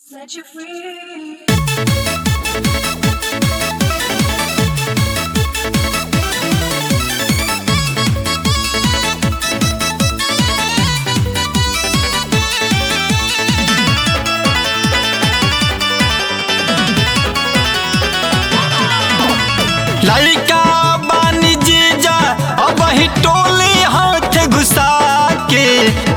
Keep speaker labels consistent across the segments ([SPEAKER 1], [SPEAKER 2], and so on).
[SPEAKER 1] Set you free.
[SPEAKER 2] लड़का बानी जीजा अब ही टोले हाथ घुसा के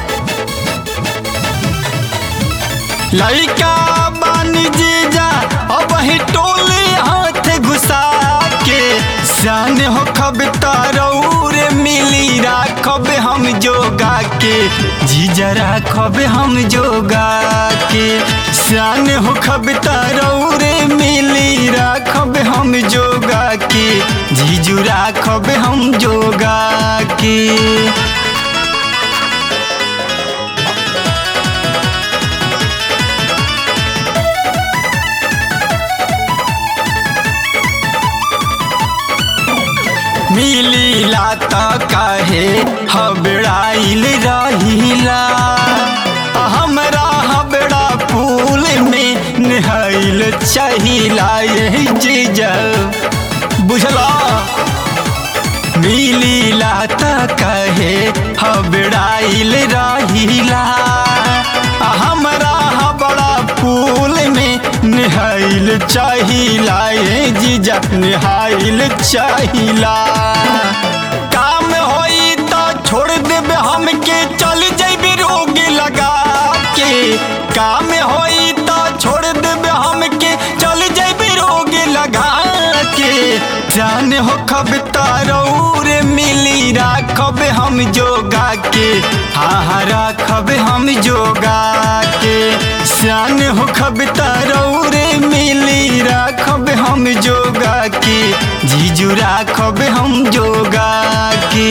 [SPEAKER 2] लड़का बानी जीजा अब ही टोले हाथ घुसा के जान हो खब तारौर मिली राखब हम जोगा के जीजा राखब हम जोगा के जान हो खब तारौर मिली राखब हम जोगा के जीजू राखब हम जोगा के मिलीला त काहे हबड़ाइल रहिला हमरा हबड़ा पुल में नहाइल चाहिला यही चीज बुझला मिलीला त कहे हबड़ाइल रहिला हमरा हबड़ा पुल में नहाइल चाहिला ये जीजा नहाइल चाहिला काम होई तो छोड़ देबे हमके चल जैबे रोग लगा के काम होई तो छोड़ देबे हमके चल जैबे रोग लगा के जान हो खब तारौर मिली राखब हम जोगा के हाँ हाँ राखब हम जोगा के शान हो खब तारौर मिली राखब हम जोगा के जीजू राखब हम जोगा के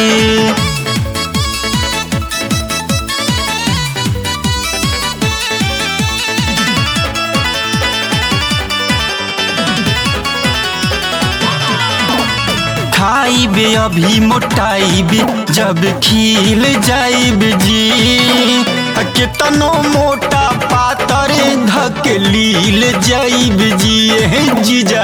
[SPEAKER 2] खाइबे अभी मोटाइबे जब खिल जाइब जी केतनो मोटा पातर धकलील जाइब जी एह जीजा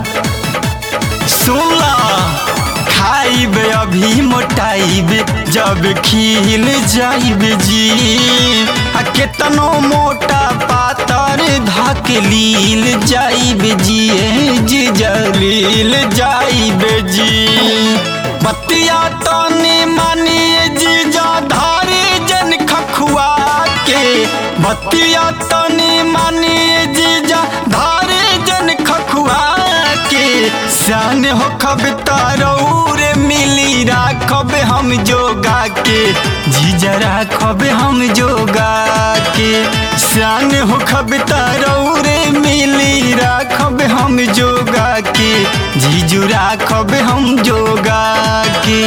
[SPEAKER 2] सुनला खाइबे अभी मोटाइबे जब खिल जाइब जी आ केतनो मोटा पातर धकलील जाइब जी एह जीजा लील जाइब जी बतिया तने मानिए जीजा धारे जन खखुआ के बतिया तने मानिए जीजा धारे जन खखुआ के शान हो खब तारौर मिली राखब हम जोगा के जीजा राखब हम जोगा के शान हो खब तारौर मिली राखब हम जोगा के जीजू राखब हम जोगा के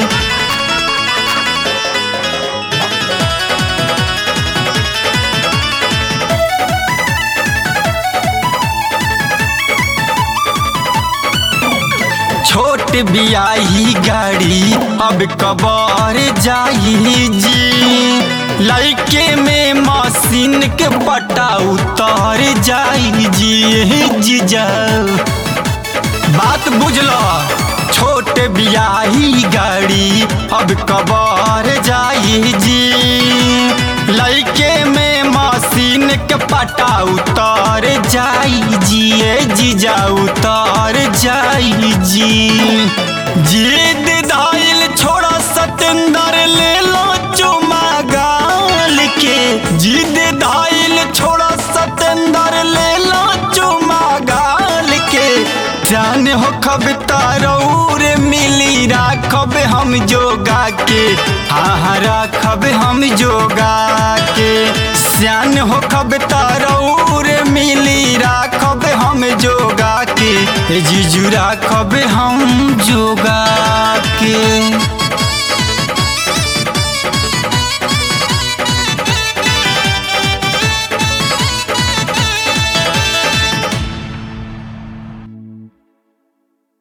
[SPEAKER 2] छोट बियाही गाड़ी अब कबर जाई जी लड़के में मशीन के पटा उतर जाई जी जीजा बात बुझलो छोट बियाही गाड़ी अब कबर जाई जी लड़के में मशीन के पटा उतर जाई जी ए जीजा उतर जाई जी जिद दाइल छोड़ा सतेंदर ले लो चुमा गाल के जिद दाइल छोड़ा सतेंदर ले लो चुमा गाल के जान हो खब तारौर मिली राखब हम जोगा के हाँ हाँ राखब हम जोगा के श्यान हो खब तारौर मिली राखब हम जोगा के जीजू राखब हम जोगा के